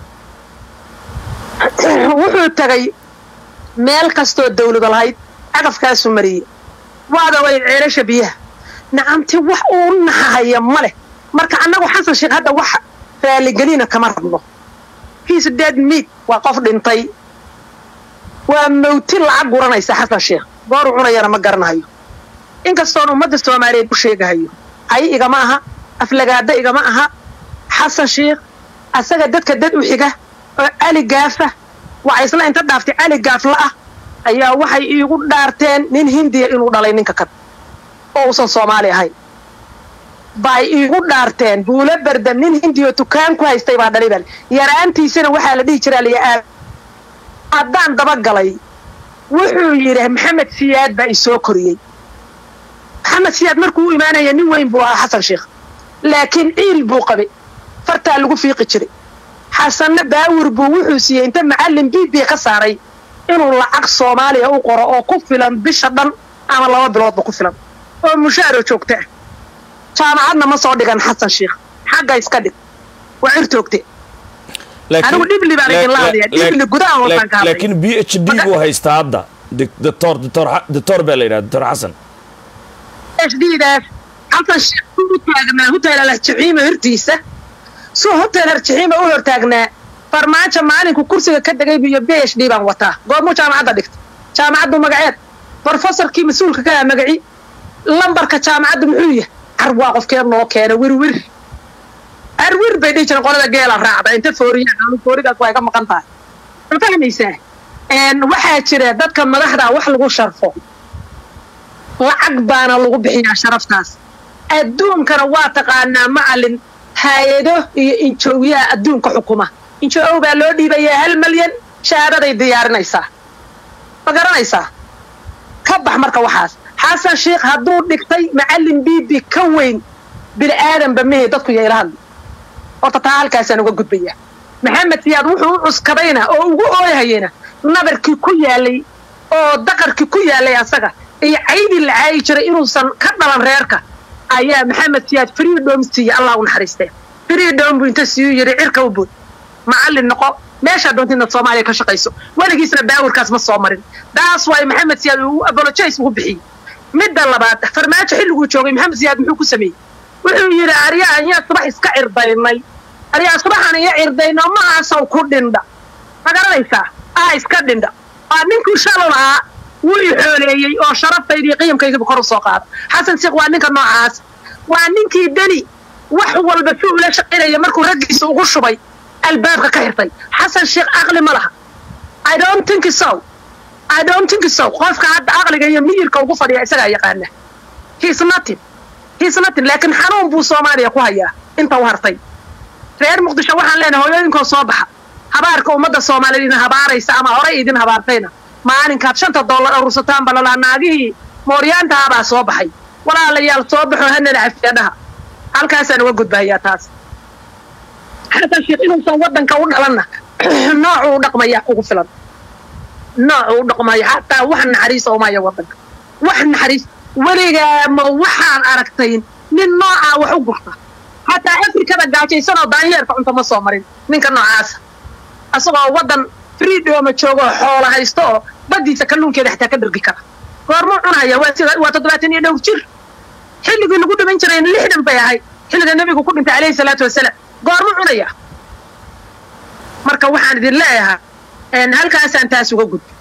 wuxuu tagay meel kastoo dawlada lahayd cagafkaasuu mariyey waada way ceelasha biyaha nacamti wax uu naxahaya ma leh marka annagu xasan sheekh hadda wax raaligelina kama rabno hiis dead meat waa qof dhintay waa mawti lacag guranaysa xasan sheekh gooru cunayana ma garanahayo inkastoon ummadda soomaaliyeed u sheegahayo ay igama aha aflagaada igama aha xasan sheekh asaga dadka dad u xiga oo cali gaafa waxa isla inta dhaaftay cali gaafla ah ayaa waxay iigu dhaarteen nin hindiya inuu dhalay ninka kan oo uusan soomaali ahayn bay iigu dhaarteen buulo berdam nin hindiyo tukaan ku haystay baa dhalay bal yaraantiisana waxaa la dhihi jiraa liyaa haddaan dabagalay wuxuu yidhi maxamed siyaad baa isoo koriyey maxamed siyaad markuu u imaanaya nin weyn buu ahaa xasan sheekh laakiin ciil buu qabay fartaa lagu fiiqi jiray xasanna baawir buu wuxuu siiyey inta macallin b b ka saaray inuu lacag soomaaliya u qoro oo ku filan bisha dhan ama laba biloodba ku filan oo mushaaro joogta ah jaamacadna ma soo dhigan xasan sheekh xagga iska dhig waa cirtoogte anigu dhibli baan idin laadaya dhibli gudaha wataan ka hadlay laakiin b h d buu haystaa hadda doctor doctor doctor baa la yidhaha doctor xasan hdidaas xasan sheekh ku u taagnaa hotel aljaxiima hortiisa suu hotel aljaxiima u hortaagnaa farmaajo maalinku kursiga ka degay iyo b h d baan wataa goormuu jaamacadda dhigta jaamacaddu magaceed brofesorkii mas-uulka ka ah magaci lambarka jaamacadda muxuu yahay car waa qofkee noo keena wirwir arwir bay dhihi jireen qolada geela raacda inta fooriyaan fooridaas waa ka maqan tahay ma fahmaysaa waxaa jira dadka madaxda wax lagu sharfo lacag baana lagu bixiyaa sharaftaas adduunkana waa taqaanaa macalin hay-ado iyo injoowiyaha adduunka xukuma injoow baa loo dhiibayaa hal malyan shahaadaday diyaarinaysaa ma garanaysaa ka bax marka waxaas xasan sheikh hadduu dhigtay macallin bibi ka weyn bini aadanba mehe dadku yayla hadli horta taa halkaasaan uga gudbaya maxamed siyaad wuxuu u cuskadayna oo ugu ooyhayena nabarkii ku yaalay oo daqarkii ku yaalay asaga iyo caydii la caayi jiray inuusan ka dhalan reerka ayaa maxamed siyaad freedom siiye allah u naxariistee freedom buu inta siiyuu yidhi cirka u bood macallin noqo meeshaa doonta inaad soomaaliya ka shaqayso weligiisna baawirkaas ma soo marin daas waay maxamed siyaad uu apologize ugu bixiyey midda labaad farmaajo xilliguu joogay maxamed siyaad muxuu ku sameeyey wuxuu yidhi aryaa ayaa subax iska cirdaynay aryaa subaxan iyo cirdayno mahaasaw ku dhindha ma garanaysaa aa iska dhindha waa ninkii shalo lahaa wuu i xooleeyey oo sharaftayda iyo qiyamkaygiiba kor u soo qaada xasan sheekh waa ninka noocaas waa ninkii deni wax walba si ula shaqaynaya markuu raggiisa ugu shubay albaabka ka xirtay xasan sheekh aqli ma laha i don't think so i don't think so qofka hadda aqliga iyo miyirka ugu fadhiya isagaa yaqaana he's nothing he's nothing laakiin xanuun buu soomaaliya ku hayaa inta u hartay reer muqdisho waxaan leenahay hooyooyinkoo soo baxa habaarka ummadda soomaaliyeed idin habaaraysa ama horay idin habaartayna maalinkaad shanta dollar urursataan balalaa naagihii mooryaantahabaa soo baxay walaalayaal soo baxo hanana cafiyadhaha halkaasaan uga gudbahayaa taas xasan sheekh inuusan waddanka u dhalanna noocuu u dhaqmaya ugu filan noocuu u dhaqmaya xataa wax naxariisa umaya waddanka wax naxariis weligaa ma waxaan aragtay nin noocaa wax u gurta xataa afrikada gaajaysanoo daanyeerka cunto ma soo marin ninka noocaasa asagoo waddan freedoma joogo xoola haysto oo baddiisa kalluunkeeda xataa ka dhargi kara goormuu cunaya waa sida waa toddobaatan iyo dhowr jir xilligii lagu dhiman jiray lixdan bay ahayd xilliga nebigu ku dhintay calayhi salaatu wasalaam goormuu cunaya marka waxaan idin leeyahay halkaasaan taas uga gudbo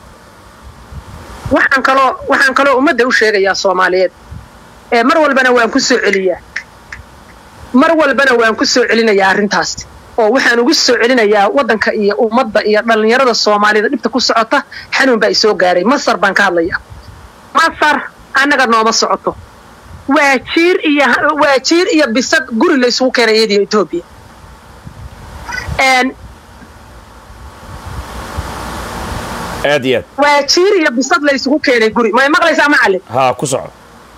waxaan kaloo waxaan kaloo ummadda u sheegayaa soomaaliyeed ee mar walbana waan ku soo celiyaa mar walbana waan ku soo celinayaa arrintaas oo waxaan ugu soo celinayaa waddanka iyo ummadda iyo dhallinyarada soomaalida dhibta ku socota xanuun baa isoo gaaray masar baan ka hadlayaa masar annaga nooma socoto waa jiir iyo waa jiir iyo bisad guri la isugu keenay iyadiyo etoobiya aad iyo aad waa jiir iyo bisad la isugu keenay guri may maqlaysaa macallin haa ku soco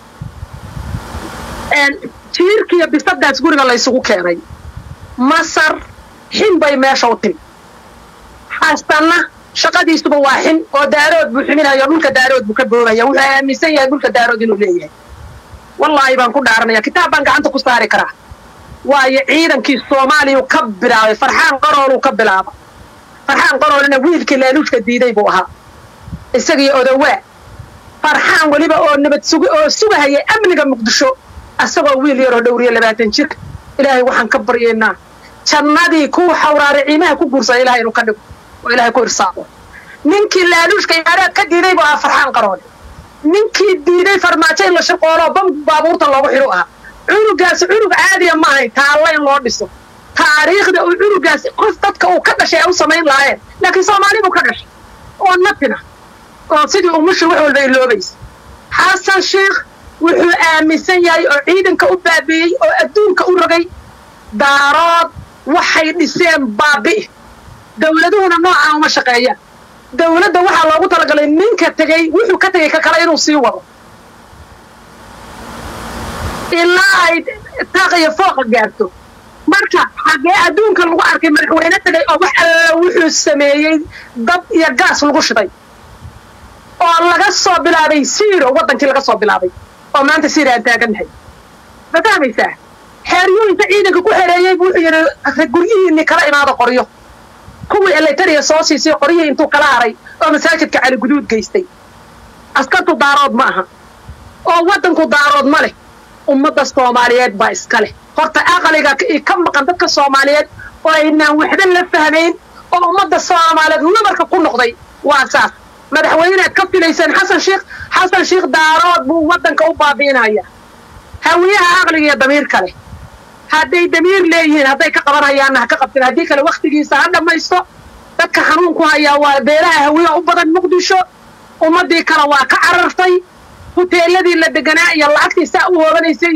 jiirkiiyo bisadaas guriga la ysugu keenay masar xin bay meesha u timi xasanna shaqadiisuba waa xin oo daarood buu ximinayo dhulka daarood buu ka boobaya wuxuu aaminsan yahay dhulka daarood inuu leeyahay wallaahi baan ku dhaaranaya kitaab baan gacanta ku saari karaa waayo ciidankii soomaaliyau ka bilaabay farxaan qarooluu ka bilaaba farxaan qaroolina wiilkii laaluushka diiday buu ahaa isagii odowaa farxaan weliba oo nabad sug oo sugahaya amniga muqdisho asagoo wiil yaroo dhowriyo labaatan jirka ilaahay waxaan ka baryaynaa jannadii kuwa xawraare ciimaha ku guursada ilahay inuu ka dhigo oo ilaahay ku irsaaqo ninkii laaluushka imaaraad ka diiday buu ahaa farxaan qaroole ninkii diiday farmaajo in la shaqooloo bam baabuurta loogu xidhu ahaa cunugaasi cunug caadiya ma ahayn taalla in loo dhiso taariikhda uu cunugaasi qof dadka uu ka dhashay ay u samayn lahaayeen laakiin soomaali buu ka dhashay oo natina oo sidii umushi wax walba iloobaysa xasan sheekh wuxuu aaminsan yahay oo ciidanka u baabi'iyey oo adduunka u rogay daarood waxay dhiseen baabi'i dawladuhuna noocaa uma shaqeeyaan dawladda waxaa loogu talagalay ninka tegey wuxuu ka tegey ka kale inuu sii wado ilaa ay taaqiyo fooqa gaarto marka xaggee adduunka lagu arkay madaxweyne tegay oo wax alla wuxuu sameeyey dab iyo gaas lagu shiday oo laga soo bilaabay siiro waddankii laga soo bilaabay oo maanta siira aan taagannahay ma fahmaysaa xeeryooyinka ciidanka ku xereeyey buu wuxuu yidhi guryihiinni kala imaado qoryo kuwii eletariya soo siisay qoryihii intuu kala haray oo masaajidka cali guduud geystay askartu daarood ma aha oo waddanku daarood ma leh ummadda soomaaliyeed baa iska leh horta aqaliga ka maqan dadka soomaaliyeed oo aynaan waxba la fahmayn oo ummadda soomaaliyeed nabarka ku noqday waa saas madaxweynead ka filayseen xasan sheekh xasan sheekh daarood buu waddanka u baabi'inaya hawiyaha aqliga iyo damiirka leh hadday damiir leeyihiin hadday ka qabanayaanna ha ka qabteen haddii kale wakhtigiisa ha dhammaysto dadka xanuun ku hayaa waa beelaha hawiyaha u badan muqdisho ummaddii kale waa ka carartay huteeladii la deganaa iyo lacagtii saa u hoobanaysay iyo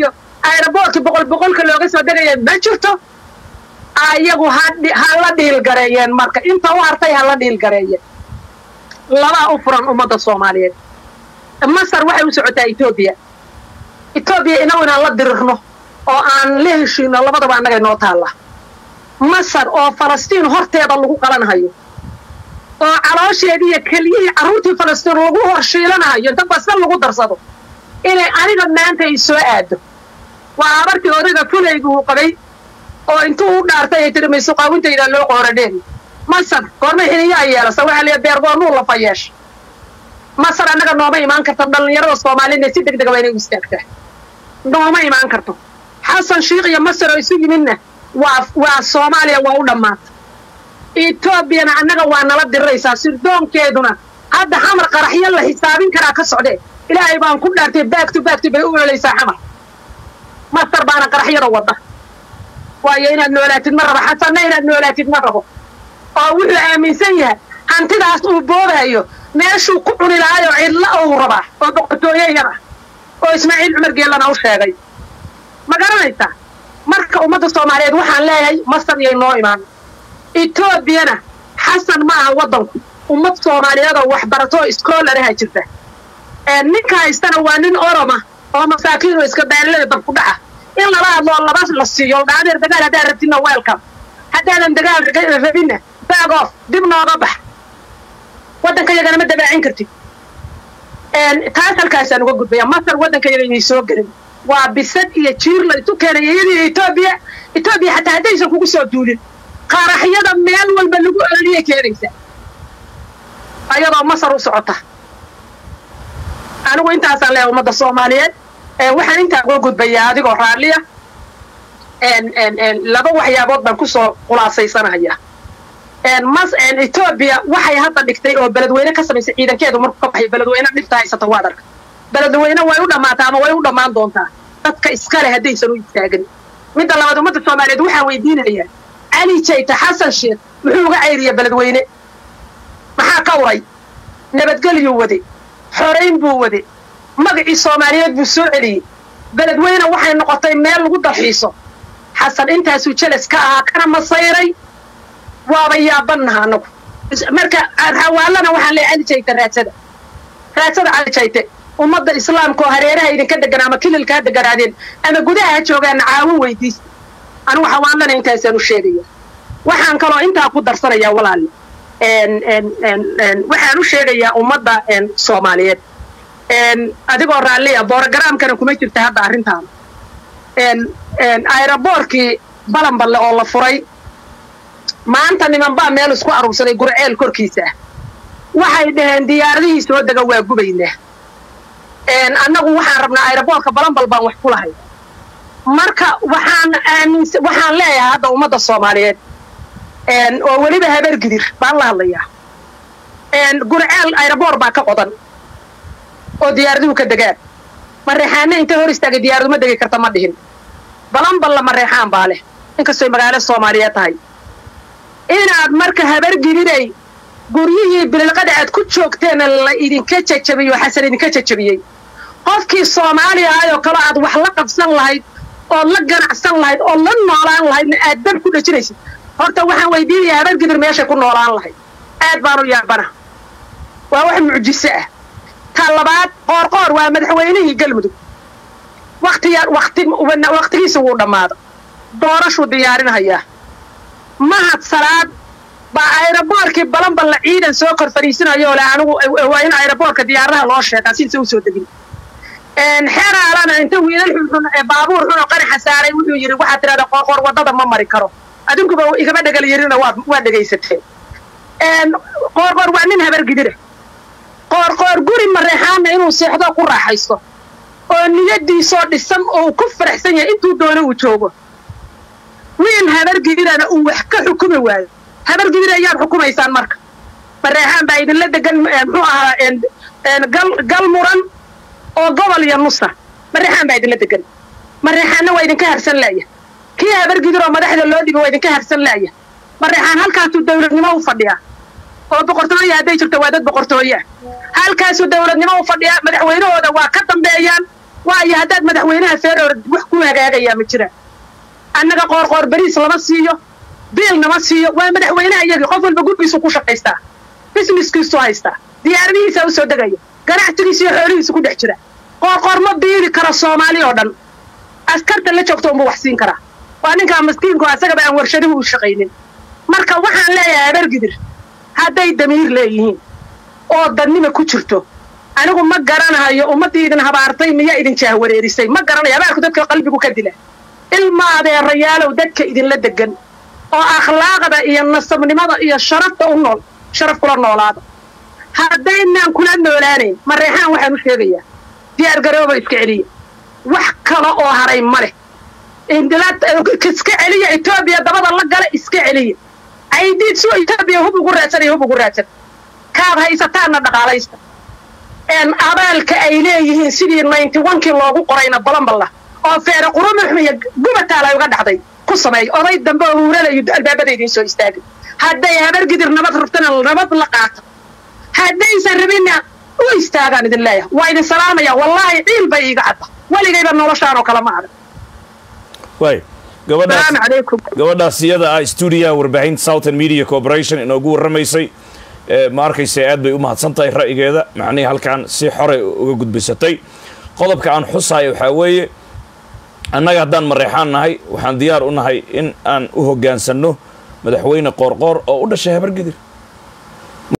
aeroboortkii boqol boqolka looga soo degaya ma jirto ayagu ha dhi- ha la dhiilgareeyeen marka inta u hartay ha la dhiilgareeyeen labaa u furan ummadda soomaaliyeed masar waxay u socotaa etoobiya etoobiya inagu inaan la dirirno oo aan la heshiino labadaba annaga inoo taalla masar oo falastiin horteeda lagu qalanhayo oo caloosheedii iyo keliyihii carruurtii falastiin lagu horshiilanahayo inta basal lagu darsado inay aniga maanta ay soo aado waa habartii odayga fulaygu uu qabay oo intuu u dhaartay ay tiri maysuqaawintayda loo qooradheen masar goormay xiniyaa yeelasa waxaa liya beergoonuu lafa yeesha masar annaga nooma imaan karta dhallinyarada soomaaliyadna si deg dega waa inay u istaagtaa nooma imaan karto xasan shiikh iyo masar oo isu yimidna waa waa soomaaliya waa u dhammaata etoobiyana annaga waa nala diriraysaa sirdoonkeeduna hadda xamar qaraxyo la xisaabin karaa ka socdee ilaahay baan ku dhaartay baagtu baagtu bay u ololaysaa xamar masar baana qaraxyada wadda waayo inaad noolaatid ma rabo xasanna inaad noolaatid ma rabo oo wuxuu aaminsan yahay hantidaas uu boobaayo meeshuu ku cuni lahaayoo cidla uu rabaa oo boqortooye yar ah oo ismaaciil cumar geellana u sheegay ma garanaysaa marka ummadda soomaaliyeed waxaan leeyahay masar iyay noo imaan etoobiyana xasan ma aha waddanku ummad soomaaliyeed oo waxbarato oo iskoolaraha jirta ee ninka haystana waa nin oroma oo masaakiin oo iska baalilada dab ku dhaca in lala hadloo laba la siiyo dhaadeer dagaal haddaad rabtidna welcome haddaadan dagaal raga- rabinna baag off dib nooga bax waddanka yagana ma dabaacin kartid een, taas halkaasaan uga gudbaya masar waddanka yaga inay soo gelin waa bisad iyo jiir la isu keenay iyadii etoobiya etoobiya xataa haddaysan kugu soo duulin qaraxyada meel walba lagu ololiyay keenaysa ayadoo masar u socota anigu intaasaan leeyahay ummadda soomaaliyeed ee waxaan intaa uga gudbayaa adigoo raalliya een, een, een, laba waxyaabood baan kusoo khulaasaysanaya een, mas een, etoobiya waxay hadda dhigtay oo beledweyne ka samaysay ciidankeedu markuu ka baxay beledweyne dhibta haysata waad arka beledweyne way u dhammaataa ama way u dhammaan doontaa dadka iskale haddaysan u istaagin midda labaad ummadda soomaaliyeed waxaan weydiinayaa cali jayta xasan sheekh muxuu uga cayriya beledweyne maxaa ka uray nabadgelyuu wade xorayn buu wade magacii soomaaliyeed buu soo celiyey beledweyne waxay noqotay meel lagu dalxiiso xasan intaasuu jeles ka ahaa kana masayray waaba yaabannaha anagu Is- marka xawaalana waxaan leeyahay cali jayte raadsada raadsada cali jayte ummadda islaamka oo hareeraha idinka degan ama kililka ha deganaadeen ama gudaha ha joogaana caawin weydiista anigu xawaalana intaasaan u sheegaya waxaan kaloo intaa ku darsanayaa walaali een- een- een- een, waxaan u sheegayaa ummadda een, soomaaliyeed een, adigoo raalliya boorogaraamkana kuma jirta hadda arrintaan een- een, aeroboorkii balanballe oo la furay maanta nimanbaa meel isku aruursaday gurceel korkiisa ah waxay dhaheen diyaaradihii soo dega waa gubaynaa een, annagu waxaan rabnaa aeroboorka balanbal baan wax ku lahay marka waxaan aaminsa waxaan leeyahay hadda ummadda soomaaliyeed een, oo weliba habeer gidir baan la hadlayaa een, gurceel aeroboor baa ka qodan oo diyaaraduhu ka degaan mareexaana intay hor istaagay diyaaradu ma degi karta ma dhihin balanballa mareexaan baa leh inkastoy magaalo soomaaliyeed tahay inaad marka habar gididay guryihii bililqada aad ku joogteena la idinka jajabiyo xasan idinka jajabiyey qofkii soomaaliya ahayoo kale aad wax la qabsan lahayd ood la ganacsan lahayd ood la noolaan lahaydna aad dab ku dhajinaysid horta waxaan weydiinayaa habar gidir meeshay ku noolaan lahayd aad baan u yaabana waa wax mucjiso ah ta labaad qoorqoor waa madaxweynihii galmudug waktiya wakti waktigiisa wuu dhammaado doorashuu diyaarinhayaa mahad salaad baa aeroboorkii balanballa ciidan soo kor fadhiisinayo ole anigu waa in aeroboorka diyaaradaha loo sheegaa sinsa usoo degin xeraalana inta wiilal xunxun ee baabuur xun oo qanaxa saaray wuxuu yidhi waxaad tidhahdaa qoorqoor waddada ma mari karo adinkuba igama dhegal yirina waad waad dhegaysateen qoorqoor waa nin habar gidira qoorqoor guri mareexaana inuu seexdo ku raaxaysto oo niyadiisoo dhisan oo ku faraxsan yahay intuu doono uu joogo wiil habar gidirana uu wax ka xukumi waayo habar gidir ayaad xukumaysaan marka mareexaan baa idinla degan muxuu ahaa gal muran oo gobol iyo nusa mareexaan baa idinla degan mareexaanna waa idinka harsan laaya kii habar gidir oo madaxda loo dhibi waa idinka harsan laaya mareexaan halkaasuu dawladnimo u fadhiyaa oo boqortooye hadday jirto waa dad boqortooye ah halkaasuu dawladnimo u fadhiyaa madaxweynahooda waa ka dambeeyaan waayo haddaad madaxweynaha feeroor wax ku hagaagayaa ma jiraan annaga qoorqoor beriis lama siiyo biil nama siiyo waa madaxweynaha iyagii qof walba gurgiisu ku shaqaystaa businesskiisu haystaa diyaaradihiisa u soo degaya ganacsigiisa iyo xoolihiisa ku dhex jira qoorqoor ma biili karo soomaali oo dhan askarta la joogto unbuu wax siin karaa waa ninkaa maskiinku asagaba aan warshadihu u shaqaynin marka waxaan leeyahay habargidir hadday damiir leeyihiin oo dadnima ku jirto anigu ma garanahayo ummaddii idin habaartay miyaa idin jaahwareerisay ma garanayo habaarku dadka qalbigu ka dila ilma adeerayaalow dadka idinla degan oo akhlaaqda iyo nasabnimada iyo sharafta u nool sharaf kula noolaada haddaynaan kula noolaanayn mareexaan waxaan u sheegayaa diyaar garooba iska celiya wax kale oo haray ma leh iska celiya etoobiya dabada la gala iska celiya aydiid suu etoobiya hub ugu raadsanaya hub ugu raadsan kaad haysataanna dhaqaalaysta een abaalka ay leeyihiin sidii ninety onkii loogu qorayna balanballa oo feere qurumux iyo gubataala uga dhacday ku sameey oday dambe oo huurada iyo albaabada idiin soo istaagay hadday habargidir nabad rabtana nabad la qaato haddaysan rabinna u istaagaan idin leeyahay waa idin salaamaya wallaahi ciil bay iiga cadda weligayba noloshaan oo kale ma arag waay gabadhaas salaamu calaykum gabadhaas iyada ah stuudiyaha warbaahinta southern media corporation inoogu warramaysay ee ma arkaysa aad bay u mahadsan tahay ra'yigeeda macnihii halkan si xore uga gudbisatay qodobka aan xusaayo waxaa weeye annaga haddaan mareexaan nahay waxaan diyaar u nahay in aan u hoggaansanno madaxweyne qoorqoor oo u dhashay habargidir